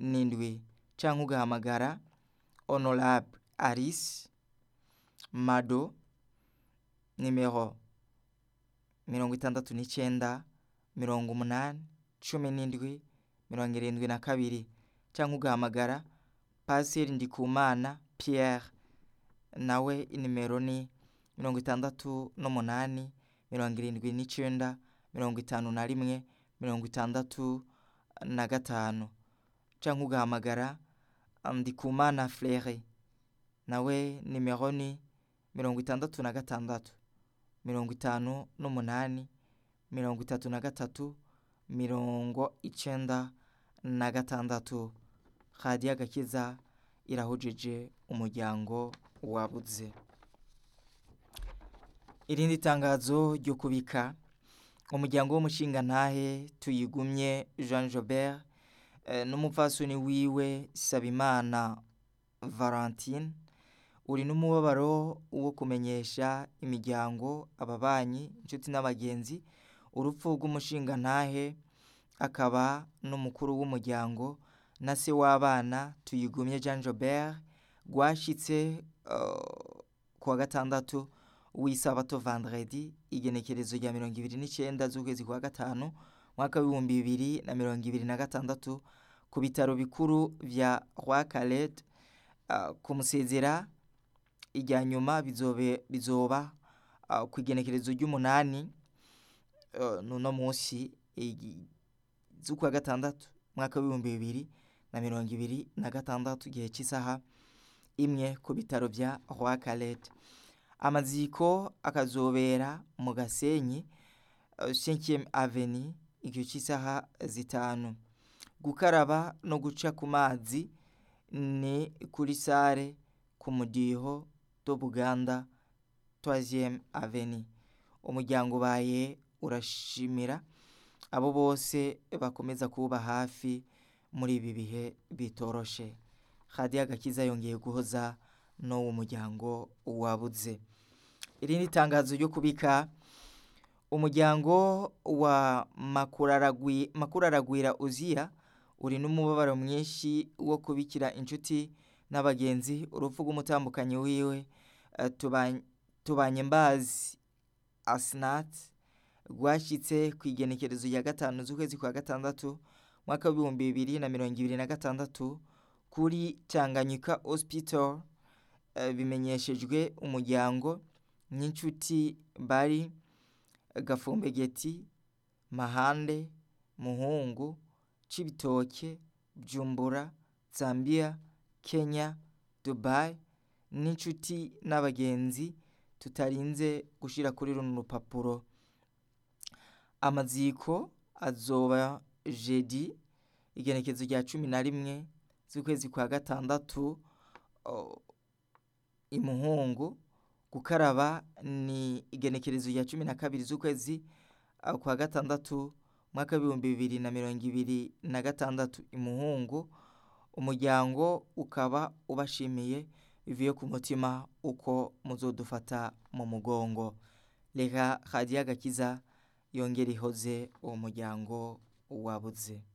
n'indwi canke ugahamagara honorable alice mado nimero mirongo itandatu n'icenda mirongo umunani cumi n'indwi mirongo irindwi na kabiri canke ugahamagara pasiteri ndikumana pierre nawe inimero ni mirongo itandatu n'umunani mirongo irindwi n'icenda mirongo itanu na rimwe mirongo itandatu na gatanu canke ugahamagara ndikumana frere nawe nimero ni mirongo itandatu na gatandatu mirongo itanu n'umunani mirongo itatu na gatatu mirongo icenda na gatandatu radiyo agakiza irahujije umuryango wabuze irindi tangazo ryo kubika umuryango w'umushingantahe tuyigumye jean jobert eh, n'umupfasoni wiwe sabimana valentine uri n'umubabaro wo kumenyesha imiryango ababanyi inshuti n'abagenzi urupfu rw'umushingantahe akaba n'umukuru w'umuryango na se w'abana tuyigumye jean jobert rwashitse uh, kuwa gatandatu w'isabato vendredi igenekerezo rya mirongo ibiri n'icyenda z'ukwezi kwa gatanu mwaka w'ibihumbi bibiri na mirongo ibiri na gatandatu ku bitaro bikuru vya roi calet uh, kumusezera irya nyuma bizobe bizoba uh, ku igenekerezo ry'umunani uh, nuno munsi z'ukwa gatandatu mwaka w'ibihumbi bibiri na mirongo ibiri na gatandatu igihe cy'isaha imwe ku bitaro vya roi calet amaziko akazobera mu gasenyi cinquième avenue igihe cy'isaha zitanu gukaraba no guca ku mazi ni kuri sare ku mudiho do buganda troisième avenue umuryango ubaye urashimira abo bose bakomeza kuba hafi muri ibi bihe bitoroshe radiyo agakiza yongeye guhoza n'uwo muryango wabuze irindi tangazo ryo kubika umuryango wa makuraragwira uziya uri n'umubabaro mwinshi wo kubikira inshuti n'abagenzi urupfu rw'umutambukanyi wiwe tubanye mbazi asinati rwashyitse ku igenekerezo rya gatanu z'ukwezi kwa gatandatu mwaka w'ibihumbi bibiri na mirongo ibiri na gatandatu kuri tanganyika hospital bimenyeshejwe umuryango n'inshuti bari gafumbegeti mahande muhungu cibitoke byumbura zambia kenya dubai n'inshuti n'abagenzi tutarinze gushyira kuri runo rupapuro amaziko azoba jedi igenekezo rya cumi na rimwe z'ukwezi kwa gatandatu imuhungu gukaraba ni igenekerezo rya cumi na kabiri z'ukwezi kwa gatandatu mwaka w'ibihumbi bibiri na mirongo ibiri na gatandatu imuhungu umuryango ukaba ubashimiye bivuye ku mutima uko muzodufata mu mugongo reka hadiyo agakiza yongera ihoze uwo muryango wabuze